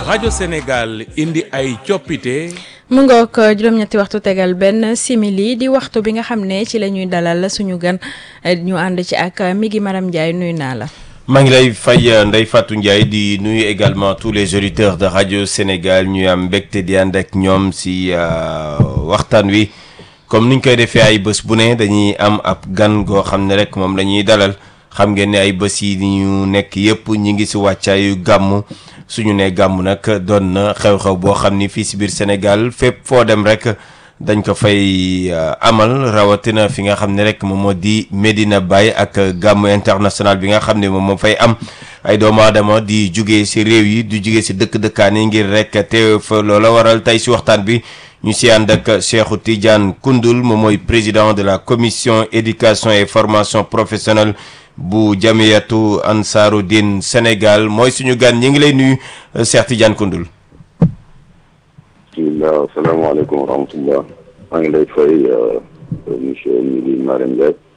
rajo Sénégal indi ay coppite. mu ngoog juróom-ñetti waxtu tegal benn simili di waxtu bi nga xam ne ci la ñuy dalal suñu gan ñu ànd ci ak Migui Maram Ndiaye nuyu naa la. maa ngi lay fay Ndeye Fatou Ndiaye di nuyu également tous les auditeurs de rajo Sénégal ñuy am mbégte di ànd ak ñoom si waxtaan wi comme niñ koy defee ay bés bu ne dañuy am ab gan goo xam ne rek moom la ñuy dalal xam ngeen ne ay bés yi ñu nekk yëpp ñi ngi si wàccaayu gàmm suñu ne gàmm nag doon na xew-xew boo xam ni fii si biir Sénégal fépp foo dem rek dañ ko fay amal rawatina fi nga xam ne rek moom moo di Medina Baye ak gàmm international bi nga xam ne moom moo fay am ay doomu aadama di jugee si réew yi di jugee si dëkk-dëkkaan yi ngir rek teew fa loola waral tey si waxtaan bi ñu si ànd ak Cheikhou Tidiane Koundoul moom mooy président de la commission éducation et formation professionnelle bu jamiyatu Ansaarud-Din Sénégal mooy suñu gan ñi ngi lay nuyu Cheikh Tidiane Koundoul. bisimilah asalaamaaleykum wa rahmatullah maa ngi lay fay monsieur Migui Maram Ndiaye